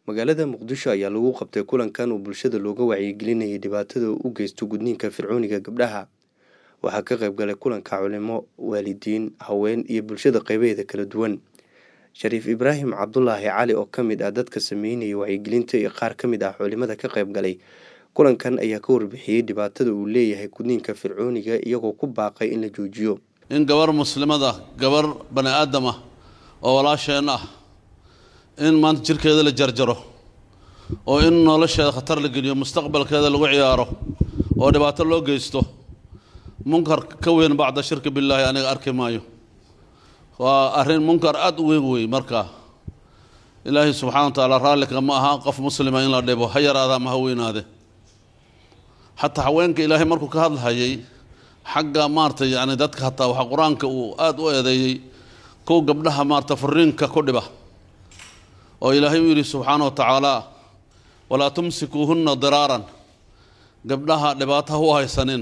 magaalada muqdisho ayaa lagu qabtay kulankan uu bulshada looga wacyigelinayay dhibaatada u geysto gudniinka fircooniga gabdhaha waxaa ka qayb galay kulanka culimo waalidiin haween iyo bulshada qeybaheeda kala duwan shariif ibraahim cabdulaahi cali oo ka mid ah dadka sameynaya wacyigelinta iyo qaar ka mid ah culimada ka qayb galay kulankan ayaa ka warbixiyey dhibaatada uu leeyahay gudniinka fircooniga iyagoo ku baaqay in la joojiyo in gabar muslimada gabar bani aadam ah oo walaasheen ah in maanta jirkeeda la jarjaro oo in nolosheeda khatar la geliyo mustaqbalkeeda lagu ciyaaro oo dhibaato loo geysto munkar ka weyn bacda shirki billaahi aniga arki maayo waa arrin munkar aada u weyn wey markaa ilaahay subxana wa tacaala raallika ma aha qof muslima in la dhibo ha yaraada ama ha weynaade xataa haweenka ilaahay markuu ka hadlahayay xagga maarata yani dadka hataa waxaa qur-aanka uu aada u eedeeyey kow gabdhaha maarata furiinka ku dhiba oo ilaahay u yidhi subxaana wa tacaala walaa tumsikuuhunna diraaran gabdhaha dhibaato ha u haysanin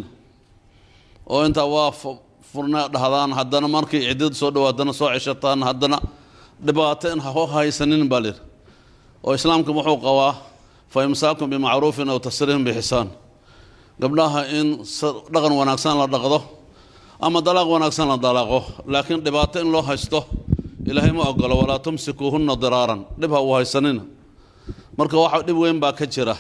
oo intaa waa furna dhahdaan haddana markay ciddad soo dhawaadana soo ceshataan haddana dhibaato in ha haysanin baa layidhi oo islaamka wuxuu qabaa fa imsaakum bimacruufin aw tasriihim bixisaan gabdhaha in dhaqan wanaagsan la dhaqdo ama dalaaq wanaagsan la dalaaqo laakiin dhibaato in loo haysto ilaahay ma ogolo walaa tumsikuuhunna diraaran dhib ha uu haysanina marka waxa dhib weyn baa ka jira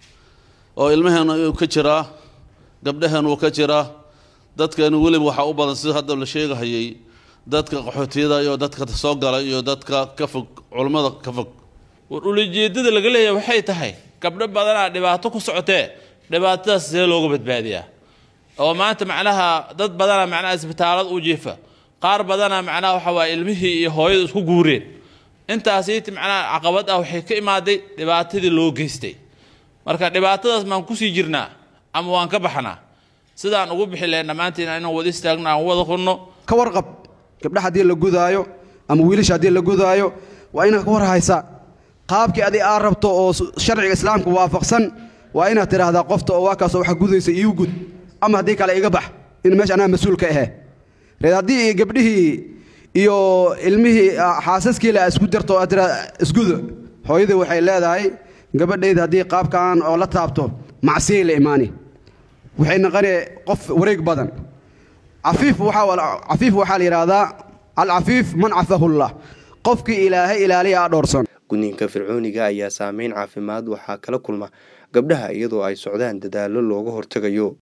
oo ilmaheena uu ka jiraa gabdhaheen uu ka jiraa dadkeenu weliba waxaa u badan sida hadda la sheegahayay dadka qaxootiyada iyo dadka soo gala iyo dadka ka fog culummada ka fog war ulajeedada laga leeyahay waxay tahay gabdho badanaa dhibaato ku socotee dhibaatadaas see looga badbaadiyaa oo maanta macnaha dad badanaa macnaha isbitaalada u jiifa qaar badanaa macnaha waxa waaya ilmihii iyo hooyadu isku guureen intaasiiti macnaha caqabad ah waxay ka imaaday dhibaatadii loo geystay marka dhibaatadaas maan kusii jirnaa ama waan ka baxnaa sidaan ugu bixi lahayn dhammaantiin inaan wada istaagno aan wada qunno ka warqab gabdha haddii la gudaayo ama wiilasha haddii la gudaayo waa inaad ka war haysaa qaabkii adi aad rabto oo sharciga islaamka waafaqsan waa inaad tidhaahdaa qofta oo waa kaasoo waxa gudaysa iiu gud ama haddii kale iga bax in meesha anaa mas-uul ka ahe reed haddii gabdhihii iyo ilmihii xaasaskiila isku darto aad tiraa isguda hooyadii waxay leedahay gabadhayda haddii qaabkan oo la taabto macsiyay la imaani waxay naqani qof wareeg badan cafiif cafiif waxaa la yidhaahdaa alcafiif man cafahullah qofkii ilaahay ilaaliya a dhoorsan gudniinka fircooniga ayaa saameyn caafimaad waxaa kala kulma gabdhaha iyadoo ay socdaan dadaallo looga hortegayo